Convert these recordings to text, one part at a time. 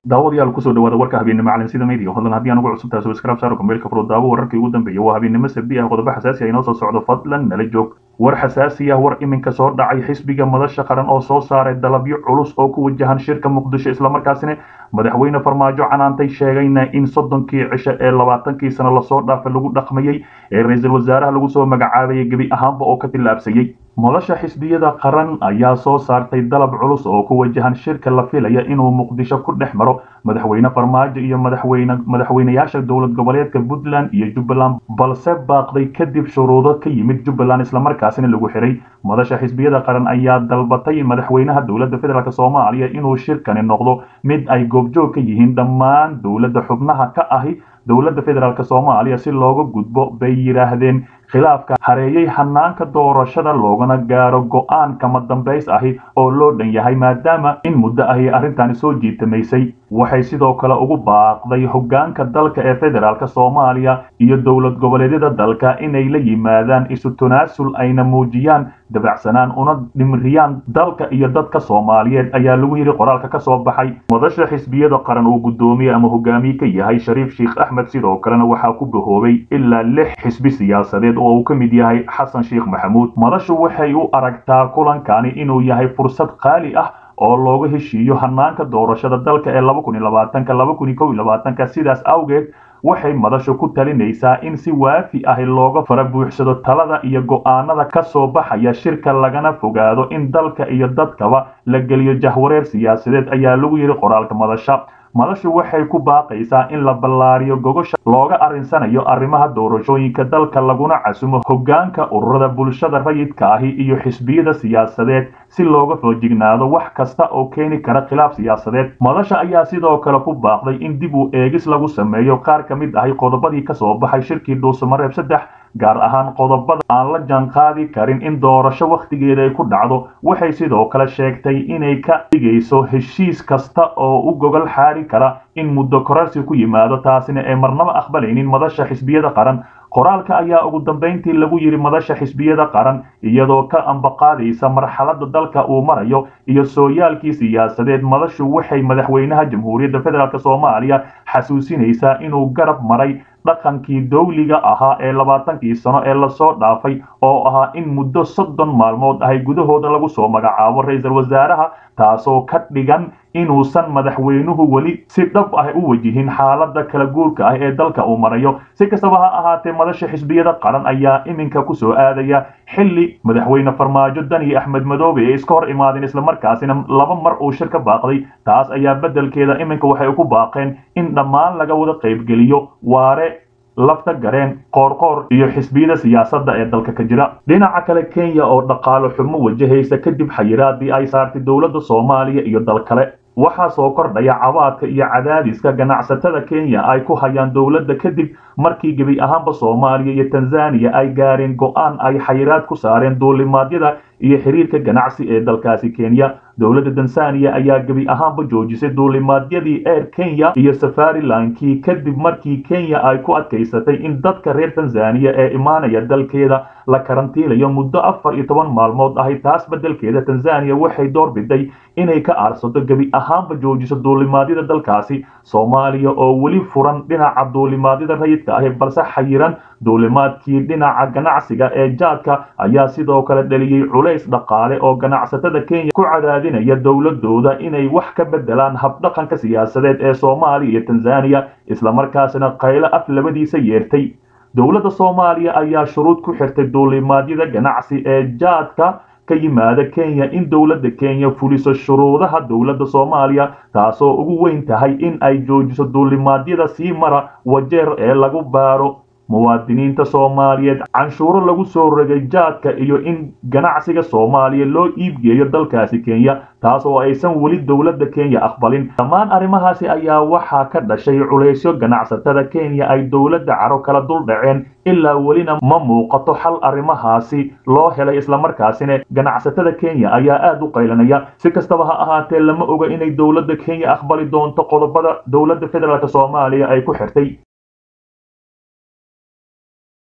daawadayaal kusoo dhawaada warka habeennimo calansida media fadlan haddii aan ugu cusub tahay subscribe saaro kumbeelka furo daawo wararkii ugu dambeeyay waa habeennimo sabdi ah qodobo xasaasi ah inoo soo socdo fadlan nala joog war xasaasi ah war iminka soo dhacay xisbiga madasha qaran oo soo saaray dalabyo culus oo ku wajahan shirka muqdisho islamarkaasina madaxweyne farmaajo canaantay sheegayna in soddonkii cisho ee labaatankii sano lasoo dhaafay lagu dhaqmayey ee ra-iisul wasaaraha lagu soo magacaabayay gebi ahaanba oo ka tillaabsayey madasha xisbiyada qaran ayaa soo saartay dalab culus oo ku wajahan shirka la filaya inuu muqdisho ku dhex maro madaxweyne farmaajo iyo madaxweyne madaxweynayaasha dowlad goboleedka puntland iyo jubbaland balse baaqday kadib shuruudo ka yimid jubbaland islamarkaasina lagu xiray madasha xisbiyada qaran ayaa dalbatay madaxweynaha dowladda federaalk soomaaliya inuu shirkani noqdo mid ay goobjoog ka yihiin dhammaan dowladda xubnaha ka ahi dowladda federaalk soomaaliya si looga gudbo bay yidhaahdeen khilaafka hareeyey hanaanka doorashada loogana gaaro go-aan kama dambays ahi oo loo dhan yahay maadaama in muddo ahi arrintani soo jiitamaysay waxay sidoo kale ugu baaqday hoggaanka dalka ee federaalk soomaaliya iyo dowlad goboleedyada dalka inay la yimaadaan isu tanaasul ayna muujiyaan dabacsanaan una dhimriyaan dalka iyo dadka soomaaliyeed ayaa lagu yidhi qoraalka ka soo baxay madasha xisbiyada qaran uu guddoomiye ama hogaamiye ka yahay shariif sheikh axmed sidoo kalena waxaa ku bahoobay ilaa lix xisbi siyaasadeed oo uu ka mid yahay xasan sheikh maxamuud madashu waxay u aragtaa kulankani inuu yahay fursad qaali ah oo looga heshiiyo hanaanka doorashada dalka ee laba kun iyo labaatanka laba kun iyo kow iyo labaatanka sidaas awgeed waxay madashu ku talinaysaa in si waafi ahi looga fara buuxsado talada iyo go'aanada ka soo baxaya shirka lagana fogaado in dalka iyo dadkaba la geliyo jahwareer siyaasadeed ayaa lagu yidhi qoraalka madasha madashu waxay ku baaqaysaa in la ballaariyo gogosha looga arrinsanayo arrimaha doorashooyinka dalka laguna casumo hoggaanka ururada bulshada rayidka ahi iyo xisbiyada siyaasadeed si looga foojignaado wax kasta oo keeni kara khilaaf siyaasadeed madasha ayaa sidoo kale ku baaqday in dib u eegis lagu sameeyo qaar ka mid ahi qodobadii ka soo baxay shirkii dhuusamareeb saddex gaar ahaan qodobada aan la jaanqaadi karin in doorasho wakhtigeeda ay ku dhacdo waxay sidoo kale sheegtay inay ka dhigayso heshiis kasta oo u gogol xaari kara in muddo korarsi ku yimaado taasina ay marnaba aqbalaynin madasha xisbiyada qaran qoraalka ayaa ugu dambayntii lagu yidhi madasha xisbiyada qaran iyadoo ka ambaqaadaysa marxaladda dalka uu marayo iyo sooyaalkii siyaasadeed madashu waxay madaxweynaha jamhuuriyadda federaalk soomaaliya xasuusinaysaa inuu garab maray dhaqankii dawliga ahaa ee labaatankii sano ee lasoo dhaafay oo ahaa in muddo soddon maalmood ahay gudahooda lagu soo magacaabo ra-iisul wasaaraha taasoo ka dhigan inuusan madaxweynuhu weli si dhab ah u wajihin xaaladda kala guurka ah ee dalka uu marayo si kastaba ha ahaatee madasha xisbiyada qaran ayaa iminka kusoo aadaya xilli madaxweyne farmaajo dani axmed madoobe ee iska hor imaadeen islamarkaasina laba mar uu shir ka baaqday taas ayaa beddelkeeda iminka waxay ku baaqeen in dhammaan laga wada qaybgeliyo waare lafta gareen qoorqoor iyo xisbiyada siyaasadda ee dalka ka jira dhinaca kale kenya oo dhaqaalo xumo wajahaysa kadib xayiraadii ay saartay dowladda soomaaliya iyo dal kale waxaa soo kordhaya cabaadka iyo cadaadiska ganacsatada kenya ay ku hayaan dowladda kadib markii gebi ahaanba soomaaliya iyo tanzaniya ay gaareen go-aan ay xayiraad ku saareen duulimaadyada iyo xiriirka ganacsi ee dalkaasi kenya dowladda tanzaniya ayaa gebi ahaanba joojisay duulimaadyadii air kenya iyo safarilankii kadib markii kenya ay ku adkaysatay in dadka reer tanzaniya ee imaanaya dalkeeda la karantiilayo muddo afar iyo toban maalmood ahay taas beddelkeeda tanzaniya waxay door biday inay ka aarsato gebi ahaanba joojiso duulimaadyada dalkaasi soomaaliya oo weli furan dhinaca duulimaadyada rayidka ahi balse xayiran duulimaadkii dhinaca ganacsiga ee jaadka ayaa sidoo kale dhaliyey culays dhaqaale oo ganacsatada kenya ku cadaadinaya dowladooda inay wax ka beddelaan habdhaqanka siyaasadeed ee soomaaliya iyo tanzaniya islamarkaasina qaylo af labadiisa yeertay dowladda soomaaliya ayaa shuruud ku xirtay duulimaadyada ganacsi ee jaadka ka yimaada kenya in dowladda kenya fuliso shuruudaha dowladda soomaaliya taasoo ugu weyn tahay in ay joojiso duulimaadyada sii mara wajeer ee lagu baaro muwaadiniinta soomaaliyeed canshuuro lagu soo rogay jaadka iyo in ganacsiga soomaaliya loo iibgeeyo dalkaasi kenya taas oo aysan weli dowladda kenya aqbalin dhammaan arrimahaasi ayaa waxaa ka dhashay culaysyo ganacsatada kenya ay dowladda caro kala dul dhaceen ilaa welina ma muuqato xal arrimahaasi loo helay islamarkaasina ganacsatada kenya ayaa aad u qaylanaya si kastaba ha ahaatee lama oga inay dowladda kenya aqbali doonto qodobada dowladda federaalk soomaaliya ay ku xirtay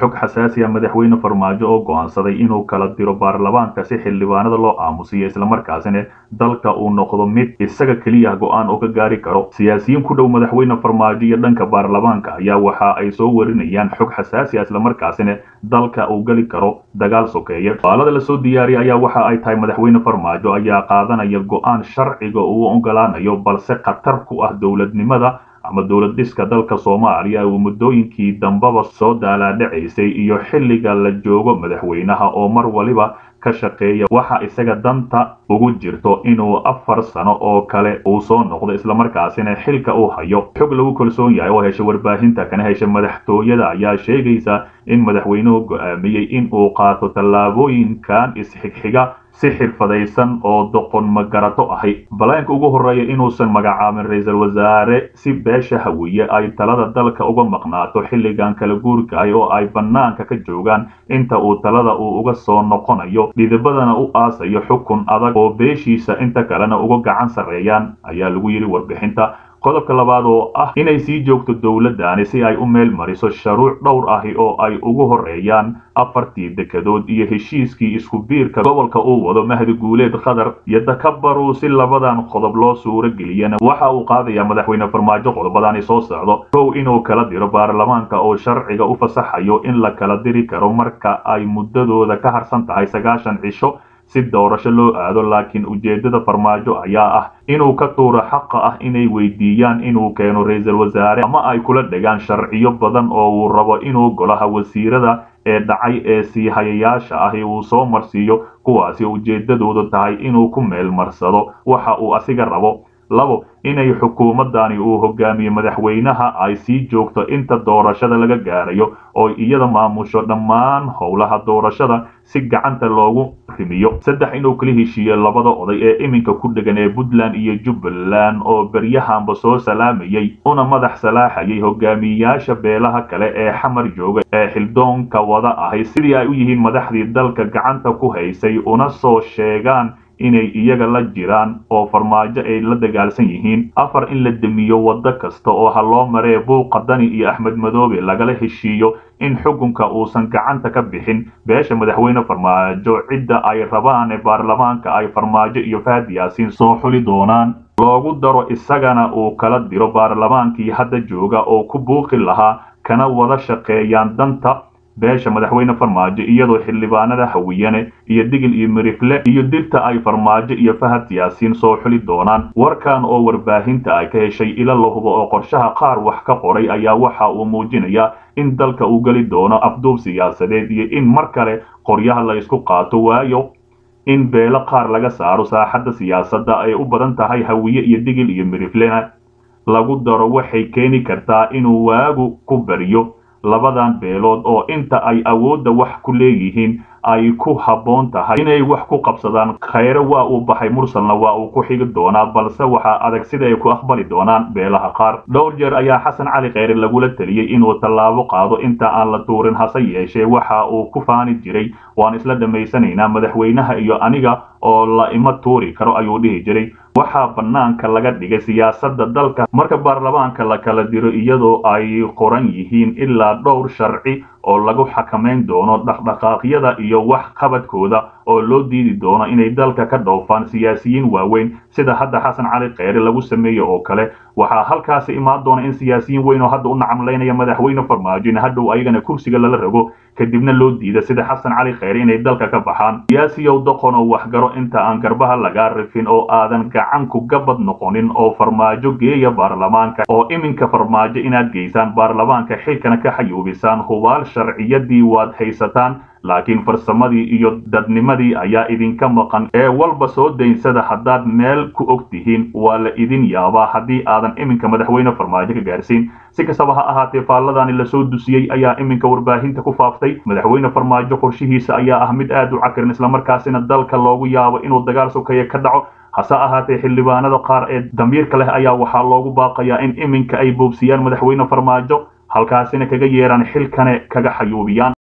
xog xasaasi ah madaxweyne farmaajo oo go'aansaday inuu kala diro baarlamaanka si xildhibaanada loo aamusiyo islamarkaasina dalka uu noqdo mid isaga keliya go'aan oo ka gaari karo siyaasiyiin ku dhow madaxweyne farmaajo iyo dhanka baarlamaanka ayaa waxa ay soo warinayaan xog xasaasi ah islamarkaasina dalka uu geli karo dagaal sokeeye baalada lasoo diyaariyay ayaa waxa ay tahay madaxweyne farmaajo ayaa qaadanaya go'aan sharciga uu ogolaanayo balse khatar ku ah dowladnimada ama dowlad dhiska dalka soomaaliya uu muddooyinkii dambaba soo daalaadhacaysay iyo xilliga la joogo madaxweynaha oo mar waliba ka shaqeeya waxa isaga danta ugu jirto inuu afar sano oo kale uu soo noqdo islamarkaasina xilka uu hayo xog lagu kalsoon yahay oo hesha warbaahinta kana hesha madaxtooyada ayaa sheegaysa in madaxweynuhu go'aamiyey in uu qaato tallaabooyinkan isxigxiga si xirfadaysan oo doqon magarato ahi balaanka ugu horreeya inuusan magacaabin ra-iisul wasaare si beesha hawiye ay talada dalka uga maqnaato xilligan kala guurkaay oo ay bannaanka ka joogaan inta uu talada uu uga soo noqonayo dhidibadana u aasayo xukun adag oo beeshiisa inta kalena uga gacan sarreeyaan ayaa lagu yidhi warbixinta qodobka labaad oo ah inay sii joogto dowladdaani si ay u meel mariso sharuuc dhowr ahi oo ay ugu horreeyaan afartii dekedood iyo heshiiskii isku biirka gobolka uu wado mahdi guuleed qatar iyo takabaruu si labadan qodob loo suuro geliyana waxa uu qaadayaa madaxweyne farmaajo qodobadaani soo socdo kow inuu kala diro baarlamaanka oo sharciga u fasaxayo in la kala diri karo marka ay muddadooda ka harsan tahay sagaashan cisho si doorasho loo aado laakiin ujeeddada farmaajo ayaa ah inuu ka tuuro xaqa ah inay weydiiyaan inuu keeno ra-iisul wasaare ama ay kula dhegaan sharciyo badan oo uu rabo inuu golaha wasiirada ee dhacay ee sii hayayaasha ahi uu soo marsiiyo kuwaasi ujeeddadoodu tahay inuu ku meel marsado waxa uu asiga rabo labo inay xukuumadani uu hogaamiyo madaxweynaha ay sii joogto inta doorashada laga gaarayo oo iyada maamusho dhammaan howlaha doorashada si gacanta loogu rimiyo saddex inuu kala heshiiyo labada oday ee iminka ku dhegan ee puntland iyo jubbaland oo beryahanba soo salaamayay una madax salaaxayay hogaamiyayaasha beelaha kale ee xamar jooga ee xildoonka wada ahay sidii ay u yihiin madaxdii dalka gacanta ku haysay una soo sheegaan inay iyaga la jiraan oo farmaajo ay la dagaalsan yihiin afar in la demiyo waddo kasta oo ha loo maree buuqa dani iyo axmed madoobe lagala heshiiyo in xukunka uusan gacanta ka bixin beesha madaxweyne farmaajo cidda ay rabaan ee baarlamaanka ay farmaajo iyo fahad yaasiin soo xuli doonaan loogu daro isagana uu kala diro baarlamaankii hadda jooga oo ku buuqi lahaa kana wada shaqeeyaan danta beesha madaxweyne farmaajo iyadoo xildhibaanada hawiyane iyo digil iyo mirifle iyo dirta ay farmaajo iyo fahad yaasiin soo xuli doonaan warkan oo warbaahinta ay ka heshay ila la hubo oo qorshaha qaar wax ka qoray ayaa waxa uu muujinayaa in dalka uu geli doono afduub siyaasadeed iyo in mar kale qoryaha la isku qaato waayo in beelo qaar laga saaro saaxadda siyaasadda ay u badan tahay hawiye iyo digil iyo miriflena lagu daro waxay keeni kartaa inuu waagu ku bariyo labadan beelood oo inta ay awoodda wax ku leeyihiin ay ku habboon tahay inay wax ku qabsadaan khayre waa uu baxay mursalna waa uu ku xigi doonaa balse waxaa adag sida ay ku aqbali doonaan beelaha qaar dhowr jeer ayaa xasan cali kheyre lagula teliyey inuu tallaabo qaado inta aan la tuurin hase yeeshee waxa uu ku faani jiray waan isla dhammaysanaynaa madaxweynaha iyo aniga oo la ima tuuri karo ayuu dhihi jiray waxaa bannaanka laga dhigay siyaasadda dalka marka baarlamaanka la kala diro iyadoo ay qoran yihiin ilaa dhowr sharci oo lagu xakamayn doono dhaqdhaqaaqyada iyo wax qabadkooda oo loo diidi doono inay dalka ka dhoofaan siyaasiyiin waaweyn sida hadda xasan cali kheyre lagu sameeye oo kale waxaa halkaasi imaan doona in siyaasiyiin weyn oo hadda u nacamlaynaya madaxweyne farmaajo in hadhow ayagana kursiga lala rago kadibna loo diida sida xasan cali kheyre inay dalka ka baxaan siyaasiyow doqon oo waxgaro inta aan garbaha lagaa rifin oo aadan gacan ku gabad noqonin oo farmaajo geeya baarlamaanka oo iminka farmaajo inaad geysaan baarlamaanka xilkana ka xayuubisaan hubaal sharciyadii waad haysataan laakiin farsamadii iyo dadnimadii ayaa idinka maqan ee walba soo daynsada haddaad meel ku og tihiin waa la idin yaabaa haddii aadan iminka madaxweyne farmaajo ka gaarsiin si kastaba ha ahaatee faalladani lasoo dusiyey ayaa iminka warbaahinta ku faaftay madaxweyne farmaajo qorshihiisa ayaa ah mid aad u cakirin islamarkaasina dalka loogu yaabo inuu dagaal sokeeye ka dhaco hase ahaatee xildhibaanada qaar ee damiirka leh ayaa waxaa loogu baaqayaa in iminka ay boobsiyaan madaxweyne farmaajo halkaasina kaga yeeraan xilkane kaga xayuubiyaan